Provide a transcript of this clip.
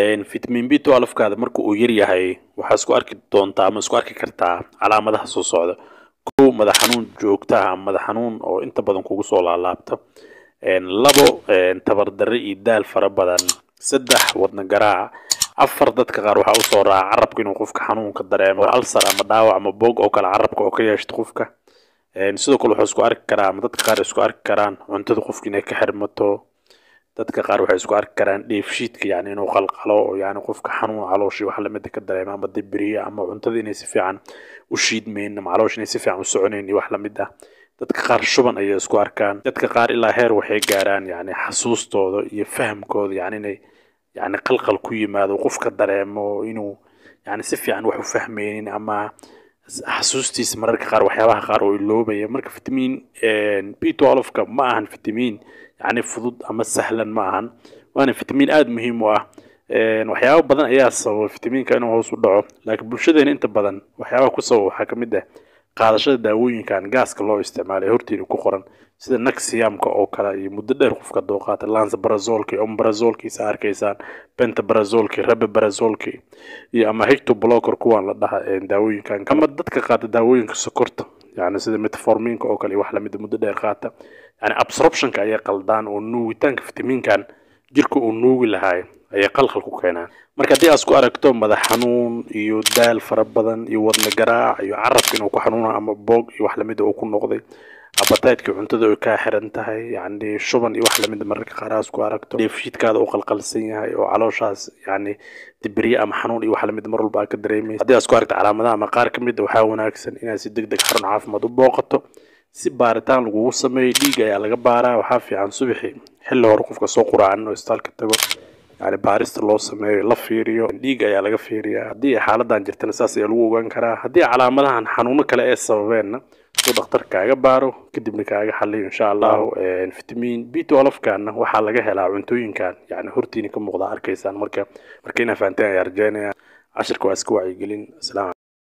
vitamin b twelfkaada marka uu yar yahay waxaa isku arki doontaa ama isku arki kartaa calaamadaha soo socda kow madax xanuun joogta ah ama madax xanuun oo inta badan kugu soo laalaabta labo tabardarre iyo daal fara badan saddex wadna garaac afar dadka qaar waxaa usoo raaca carabka inuu qofka xanuunka dareemo alsar ama dhaawac ama boog oo kale carabka oo ka yeeshto qofka sidoo kale wuxuu isku arki karaa ama dadka qaar isku arki karaan cuntada qofka inay ka xirmato dadka qaar waxay isku arki karaan dheefshiidka yani inuu qalqalo oo yani qofka xanuun calooshii wax lamida ka dareema ama dibiriya ama cuntada inay si fiican u shiidmayn ama caloosh inay si fiican u soconayn iyo wax lamid ah dadka qaar shuban ayay isku arkaan dadka qaar ilaa heer waxay gaaraan yani xasuustooda iyo fahamkooda yani inay yani qalqal ku yimaado qofka dareemo inuu yani si fiican wax u fahmaynin ama xasuustiisa mararka qaar waxyaabaha qaar oo iloobaya marka vitamin b twelfka ma ahan vitamin yani fudud ama sahlan ma ahan waana vitamin aada muhiim u ah waxyaaba badan ayaa sababa vitaminka inuu hoos u dhaco laakiin bulshadeena inta badan waxyaabaha ku sababa waxaa kamid ah qaadashada daawooyinkan gaaska loo isticmaalay hortiina ku qoran sida naxiyamka oo kale iyo muddo dheer qofka doo qaata lansabrazolki ombrazolkiisa arkaysaan pentabrazolki rababrazolki iyo ama hecto blocker kuwaan la dhaha daawooyinkan ama dadka qaata daawooyinka sokorta yani sida metforminka oo kale iyo wax lamida muddo dheer qaata yani absorptionka ayay qaldaan oo nuugitaanka vitaminkan jirka uu nuugi lahaay ayay qalqal ku keenaan marka haddii aad isku aragto madax xanuun iyo daal fara badan iyo wadna garaac iyo carabka inuu ku xanuuna ama boog iyo wax lamida uu ku noqday abataydka cuntada ay kaa xiran tahay yani shuban iyo wax lamida mararka qaar aad isku aragto dheefshiidkaada uu qalqalsan yahay oo calooshaas yani dibirye ama xanuun iyo wax lamida mar walba aad ka dareemaysa haddii aad isku aragto calaamadaha ama qaar kamid a waxaa wanaagsan inaad si deg deg xarun caafimaad u booqato si baaritaan lagugu sameeyo dhiig ayaa laga baaraa waxaa fiican subaxi xilli hore qofka soo quraacan oo istaalka tago yani baarista loo sameeyo la fiiriyo dhiig ayaa laga fiiriyaa haddii ay xaaladan jirtana saas ayaa lagu ogaan karaa haddii calaamadahan xanuuno kale ee sababeenna suu dhakhtar kaaga baaro kadibna kaaga xaliyo insha allahu vitamin b twelfkana waxaa laga helaa cuntooyinkan yani hortiina ka muuqda arkaysaan marka marka inaa fahanteen ayaa rajeynaya cashirka waa iska wacyigelin